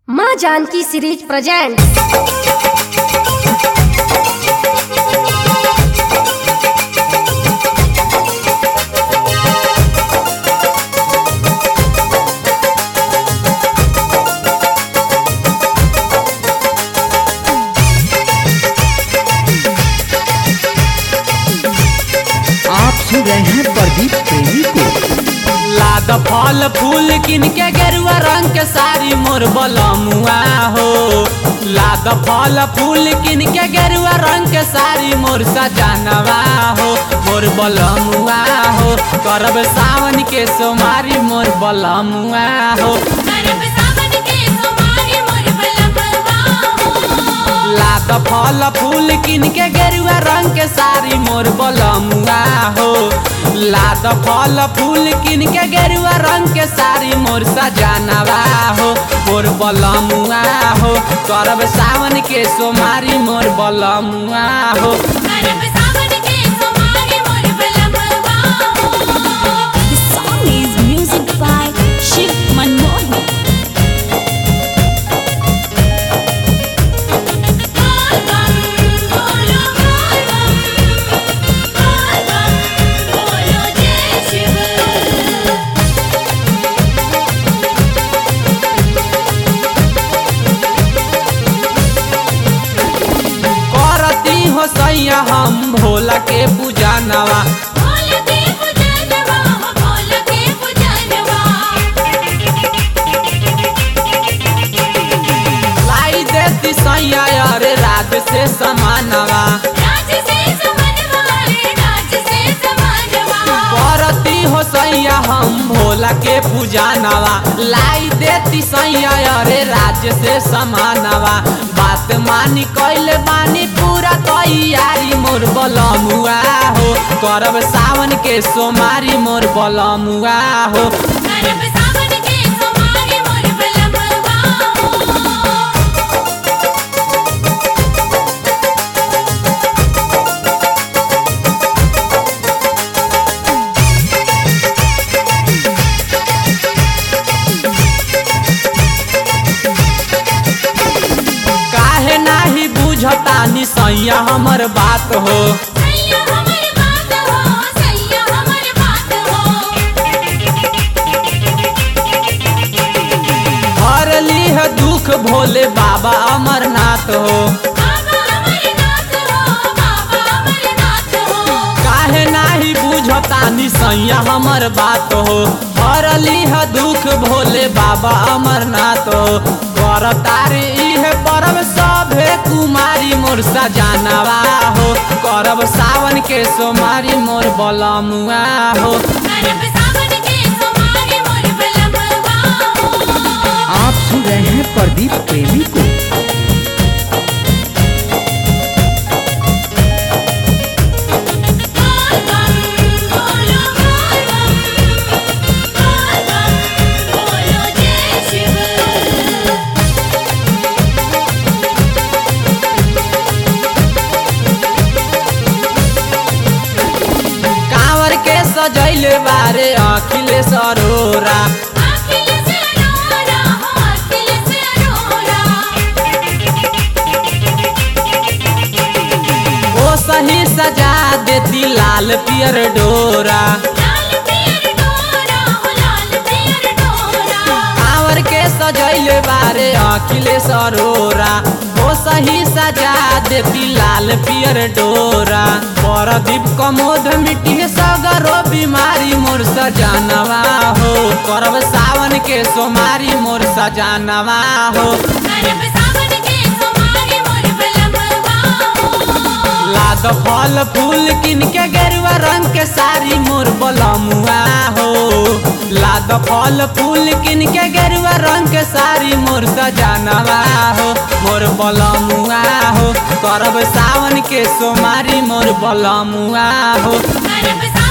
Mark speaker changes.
Speaker 1: माँ Janaki series present
Speaker 2: आप सुन रहे हैं प्रदीप प्रेमी को
Speaker 3: लाद फल फूल किन के गेरुआ रंग के साड़ी मोर बलमुआ हो लाद फल फूल किन के गेरुआ रंग के साड़ी मोर सजनवा हो मोर बलमुआ हो करब सावन के सोमारी मोर बलमुआ हो
Speaker 4: करब सावन के सोमारी मोर बलमवा हो
Speaker 3: लाद फल फूल किन के गेरुआ रंग के साड़ी मोर बलमुआ हो लाद फल फूल किन के गेरुआ रंग के साड़ी मोर सजनवा हो मोर बलमुआ हो करब सावन के सोमारी मोर बलमुआ हो
Speaker 4: करब सावन के सोमारी मोर बलमवा हो
Speaker 5: The song is music by Shiv Manmohan.
Speaker 4: बोल बम बोलो बोल बम बोल बम बोलो जय शिव
Speaker 3: करती हो सैया हम भोला के पूजा नवा
Speaker 4: बोल के पुजनवा हो बोल के पुजनवा
Speaker 3: लाई देती सैया अरे रात से समानवा
Speaker 4: राज से समनवा रे राज से समनवा
Speaker 3: करती हो सैया हम भोला के पूजा नवा लाई देती सैया अरे राज्य से समानवा बात मानी कैले बानी पूरा तैयारी मोर बलमुआ हो करब सावन के सोमारी मोर बलमुआ हो
Speaker 4: करब सावन के सोमारी मोर बलमवा हो
Speaker 3: काहे नाही बुझता नि सैया हमर बात हो
Speaker 4: सैया हमर बात हो सैया हमर बात हो
Speaker 3: हर लीह दुख भोले बाबा अमरनाथ हो
Speaker 4: बाबा अमरनाथ हो बाबा अमरनाथ हो
Speaker 3: काहे नाही बुझता नि सैया हमर बात हो हर लीह दुख भोले बाबा अमरनाथ हो कर तारे इहे परब सभे कुमारी मोर सजानवा हो करब सावन के सोमारी मोर बलमुआ हो
Speaker 4: करब सावन के सोमारी मोर बलमवा हो
Speaker 2: आप सुन रहे हैं प्रदीप प्रेमी को
Speaker 4: बोल बम बोलो बोल बम बोल बम बोलो जय शिव
Speaker 3: कांवर के सजैले बारे अखिलेश अरोरा
Speaker 4: अखिल से अरोरा हो अखिल से अरोरा
Speaker 3: ओ सही सजा देती लाल पियर डोरा
Speaker 4: लाल पियर डोरा हो लाल पियर डोरा
Speaker 3: कांवर के सजैले बारे अखिलेश अरोरा ओ सही सजा देती लाल पियर डोरा परदीप कमोद मिट्टी सगरो बीमारी मोर सजानवा हो करब सावन के सोमारी मोर सजानवा हो
Speaker 4: करब सावन के सोमारी मोर बलमवा हो
Speaker 3: लाद फल फूल किन के गेरुआ रंग के साड़ी मोर बलमुआ हो लाद फल फूल किन के गेरुआ रंग के साड़ी मोर सजानवा हो मोर बलमुआ हो करब सावन के सोमारी मोर बलमुआ हो
Speaker 4: करब सावन